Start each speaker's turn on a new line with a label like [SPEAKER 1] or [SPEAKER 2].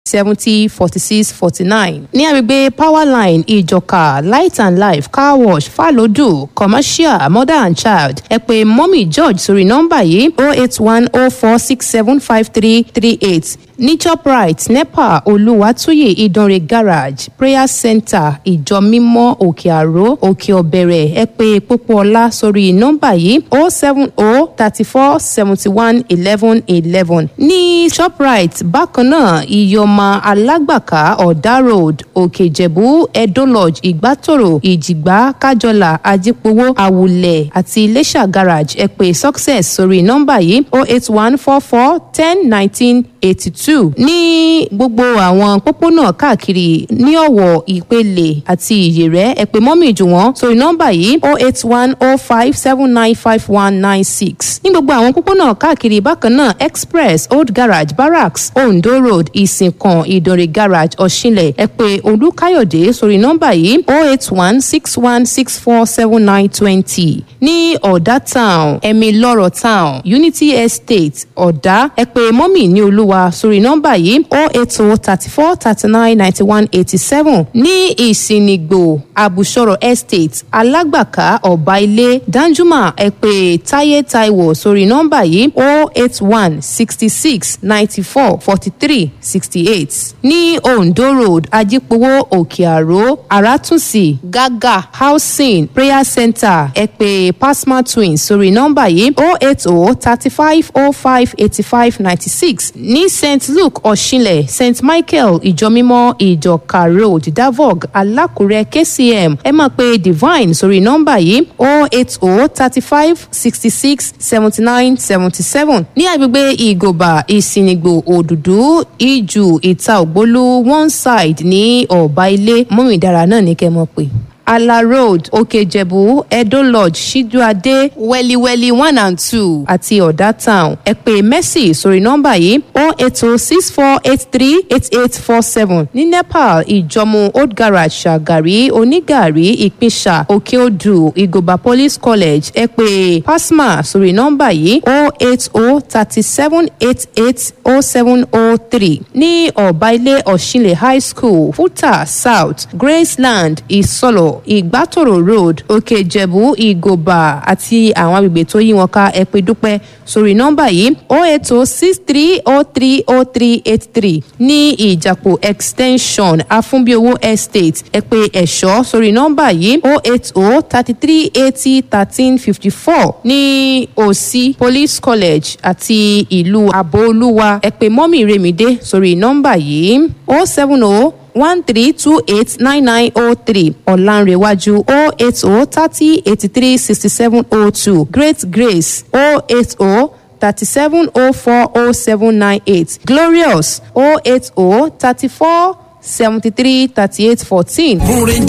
[SPEAKER 1] seventy forty six forty nine ní agbègbè powerline ìjọka light and life car wash falodu commercial mother and child ẹ pè mọ́mì george sórí nọ́mbà yìí oh eight one oh four six seven five three three eight ní shoprite nepa olùwàtúyè ìdánrẹ garage prayer center ìjọ mímọ́ òkè àró òkè ọ̀bẹ̀rẹ̀ ẹ pè pópóọlá sórí nọ́mbà yìí oh seven oh thirty four seventy one eleven eleven ní shoprite bákan náà ìyọ̀mà alágbàká ọ̀dà road òkè ìjẹ̀bú edo lodge ìgbàtòrò ìjìgbá kájọlà ajípowó àwùlẹ̀ àti iléṣà garage ẹ pè success sórí nọ́mbà yìí oh eight one four four ten nineteen eighty two ní gbogbo àwọn pópónà káàkiri ní ọ̀wọ̀ ìpele àti ìyèrẹ́ ẹ pè mọ́mì jù wọ́n sórí nọ́mbà yìí oh eight one oh five seven nine five one nine six ní gbogbo àwọn pópónà káàkiri bákan náà express old garage barracks ondo road ìsìnkàn ìdòrè garage ọ̀ṣinlẹ̀ ẹ pè olùkáyọ̀dé sórí nọ́mbà yìí oh eight one six one six four seven nine twenty ní ọ̀dà town ẹ̀mí lọ́rọ̀ town unity estate ọ̀dà ẹ pè mọ́mì ní olúwa sórí nọ́mbà yìí oh eight oh thirty four thirty nine ninety one eighty seven ní ìsìnìgbò àbùsọ̀rọ̀ estate alágbàká ọ̀bá ilé danjuma ẹ pè táyé táíwò sórí nọ́mbà yìí oh eight one sixty six ninety four forty three sixty eight ní ondo road ajípowó òkè àró àràtúnṣì gàgà housing prayer center ẹ pè pasma twins sórí nọ́mbà yìí oh eight oh thirty five oh five eighty five ninety six ní st luke ọ̀ṣinlẹ̀ st michael ìjọmímọ́ ìjọka road davog alákùrẹ́ kcm ẹ máa pe divine sórí nọ́mbà yìí oh eight oh thirty five sixty six seventy nine seventy seven ní agbègbè ìgòbà ìsìnìgbò òdùdú ìjù ìta ògbólú one side ní ọ̀bá ilé mọ́mìdára náà ní kẹ́ mọ̀ pé ala road òkèjẹ̀bú edo lodge ṣíjúadé wẹ́líwẹ́lí one and two àti ọ̀dà town ẹ pè mercy sórí nọ́mbà yìí oh eight oh six four eight three eight eight four seven ní nepal ìjọmú old garage ṣàgàrí onígàrí ìpínṣà òkèodù ìgòbà police college ẹ pè pasma sórí nọ́mbà yìí oh eight oh thirty seven eight eight oh seven oh three ní ọ̀bá ilé ọ̀ṣinlẹ̀ high school futa south graceland ìsọlọ̀ ìgbàtòrò road òkè ìjẹ̀bú ìgòbà àti àwọn agbègbè tó yí wọn ká ẹ pé dúpẹ́ sórí nọ́mbà yìí oh eight oh six three oh three oh three eight three ní ìjàpọ̀ extension afúnbíowó estate ẹ pé ẹ̀ṣọ́ sórí nọ́mbà yìí oh eight oh thirty three eighty thirteen fifty four ní òsì police college àti ìlú àbóolúwa ẹ pé mọ́mì remide sórí nọ́mbà yìí oh seven oh one three two eight nine nine oh three ọ̀lànrẹ̀wájú oh eight oh thirty eighty three sixty seven oh two great grace oh eight oh thirty seven oh four oh seven nine eight glorious oh eight oh thirty four seventy three thirty eight fourteen.
[SPEAKER 2] múrin